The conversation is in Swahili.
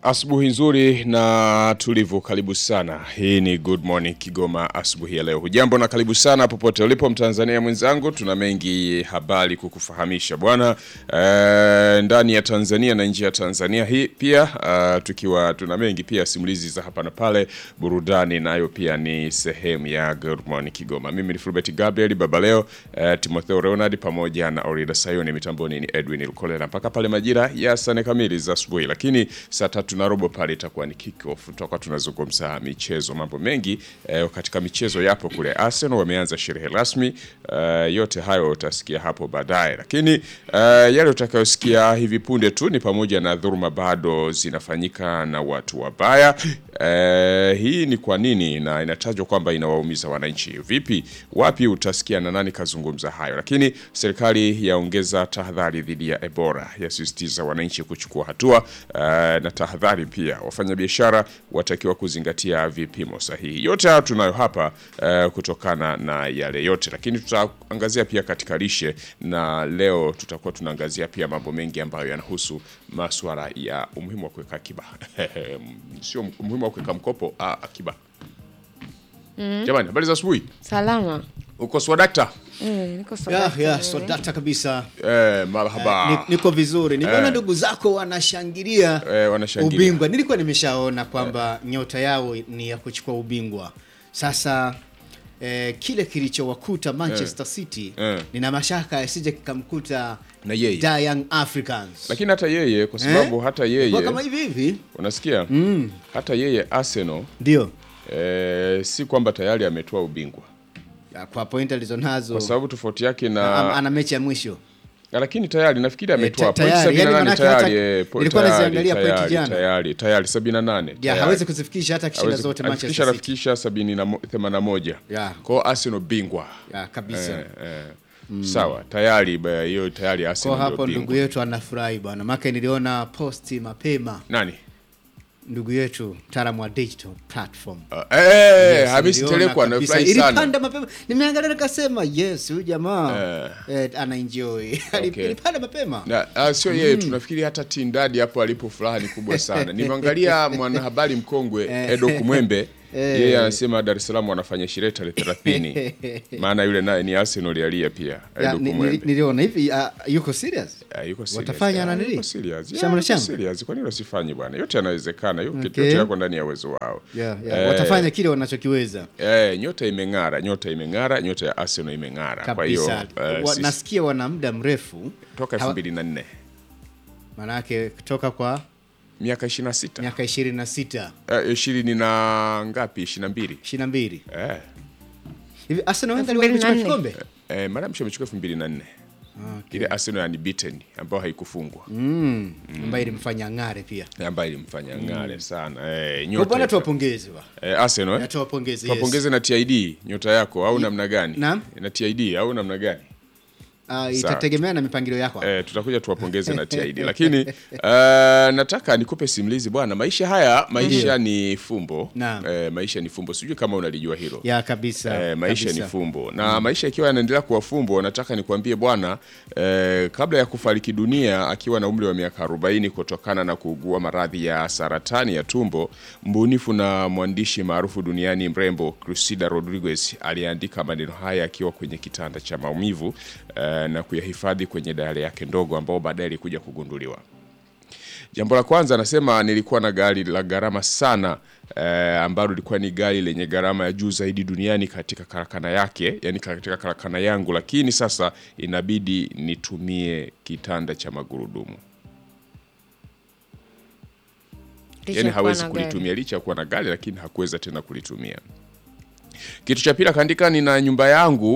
Asubuhi nzuri na tulivu, karibu sana. Hii ni Good Morning Kigoma asubuhi ya leo. Hujambo na karibu sana popote ulipo Mtanzania mwenzangu, tuna mengi habari kukufahamisha bwana, e, ndani ya Tanzania na nje ya Tanzania hii pia uh, tukiwa tuna mengi pia, simulizi za hapa na pale, burudani nayo pia ni sehemu ya Good Morning Kigoma. Mimi ni Fulbert Gabriel baba leo, uh, Timotheo Leonard pamoja na Orida Sayoni, mitamboni ni Edwin Lukolela mpaka pale majira ya sane kamili za asubuhi, lakini saa tatu na robo pale itakuwa ni kick off, tutakuwa tunazungumza michezo, mambo mengi eh, katika michezo yapo kule. Arsenal wameanza sherehe rasmi eh, yote hayo utasikia hapo baadaye, lakini eh, yale utakayosikia hivi punde tu ni pamoja na dhuluma bado zinafanyika na watu wabaya. Eh, hii ni kwa nini na inatajwa kwamba inawaumiza wananchi vipi? Wapi utasikia na nani kazungumza hayo, lakini serikali yaongeza tahadhari dhidi ya Ebola, yasisitiza wananchi kuchukua hatua eh, na tahadhari pia, wafanyabiashara watakiwa kuzingatia vipimo sahihi. Yote hayo tunayo hapa eh, kutokana na yale yote, lakini tutaangazia pia katika lishe, na leo tutakuwa tunaangazia pia mambo mengi ambayo yanahusu masuala ya umuhimu wa kuweka akiba sio umuhimu wa kuweka mkopo, ah, akiba. Jamani, habari za asubuhi. Salama. Uko swadakta? Eh, niko Ya, sawa. ya, so data kabisa. Eh, marhaba. Ni- Niko vizuri. Nimeona Eh. ndugu zako wanashangilia Eh, wanashangilia. ubingwa. Nilikuwa nimeshaona kwamba nyota yao ni ya kuchukua ubingwa. Sasa eh, kile kilichowakuta Manchester City Eh. nina mashaka yasije kikamkuta Na yeye. Da Young Africans. Lakini hata yeye kwa sababu Eh? hata yeye Kwa kama hivi hivi unasikia? Hata yeye Arsenal ndio eh, si kwamba tayari ametoa ubingwa. Ya, kwa point alizonazo Kwa sababu tofauti yake am- na ana mechi ya mwisho. lakini tayari nafikiri ametoa ta- point tayari, yani 78 manake tayari. hata- eh, po- nilikuwa tayari, naziangalia point tayari, jana. Tayari, tayari 78. Ya, tayari. hawezi kuzifikisha hata kishinda Hawezi- zote alifikisha Manchester City. anafikisha 81. Ya. Kwa hiyo Arsenal bingwa. Ya, kabisa. Eh, eh. Sawa, tayari ba- hiyo tayari Kwa Arsenal hapo ndio ndugu bingwa. yetu anafurahi bwana, maka niliona posti mapema Nani? ndugu yetu mtaalamu wa digital platform Uh, eh, Yes, Hamisi niliona Telekwa kabisa. anafurahi sana. Ilipanda mapema, nimeangalia nikasema yes, huyu jamaa eh, ana enjoy Okay. ilipanda mapema Na uh, sio yeye tunafikiri hata Tindadi hapo alipo furaha ni kubwa sana. Nimeangalia mwanahabari mkongwe Edo Kumwembe yeye anasema Dar es Salaam wanafanya sherehe tarehe 30. Maana yule naye ni Arsenal alia pia Ya, Edo ni- ni- Kumwembe. niliona hivi ah, yuko serious Ah, yuko serious. Watafanya Ah, na nini? yuko serious. Yeah, Shamra yuko shamra? serious. Kwa nini wasifanye bwana? Yote yanawezekana. Yote Okay. yote yako ndani ya uwezo wao. yeah, yeah. Eh, watafanya kile wanachokiweza Eh, nyota imeng'ara, nyota imeng'ara, nyota ya Arsenal imeng'ara. Kwa hiyo kabisa eh, Wa- sisi- nasikia wana muda mrefu toka hawa- 2004 manake kutoka kwa miaka 26 miaka 26 Eh, ishirini na ngapi? ishirini na mbili 22 eh. hivi Arsenal wenda 2004. aliwahi kuchukua kikombe Eh, mara mwisho amechukua elfu mbili na nne ile Arsenal ya unbeaten ambayo haikufungwa mm. ambayo ilimfanya ng'are pia ambayo ilimfanya ng'are sana eh, kwa nyota bwana tuwapongeze wa eh, Arsenal eh? Na tuwapongeze yes. tuwapongeze na TID nyota yako au namna gani? Naam. na TID au namna gani? Ah, itategemea na mipangilio yako Eh, tutakuja tuwapongeze na TID lakini uh, nataka nikupe simulizi bwana. Maisha haya maisha ni fumbo Naam. eh, maisha ni fumbo, sijui kama unalijua hilo ya kabisa Eh, maisha kabisa. ni fumbo na maisha ikiwa yanaendelea kuwa fumbo, nataka nikwambie bwana eh, kabla ya kufariki dunia akiwa na umri wa miaka 40 kutokana na kuugua maradhi ya saratani ya tumbo, mbunifu na mwandishi maarufu duniani mrembo Cressida Rodriguez aliandika maneno haya akiwa kwenye kitanda cha maumivu eh, na kuyahifadhi kwenye dayari yake ndogo ambao baadaye ilikuja kugunduliwa. Jambo la kwanza anasema nilikuwa na gari la gharama sana eh, ambalo lilikuwa ni gari lenye gharama ya juu zaidi duniani katika karakana yake, yani katika karakana yangu, lakini sasa inabidi nitumie kitanda cha magurudumu. Licha Yani ya kuwa hawezi na gari. kulitumia licha ya kuwa na gari, lakini hakuweza tena kulitumia. Kitu cha pili akaandika, nina nyumba yangu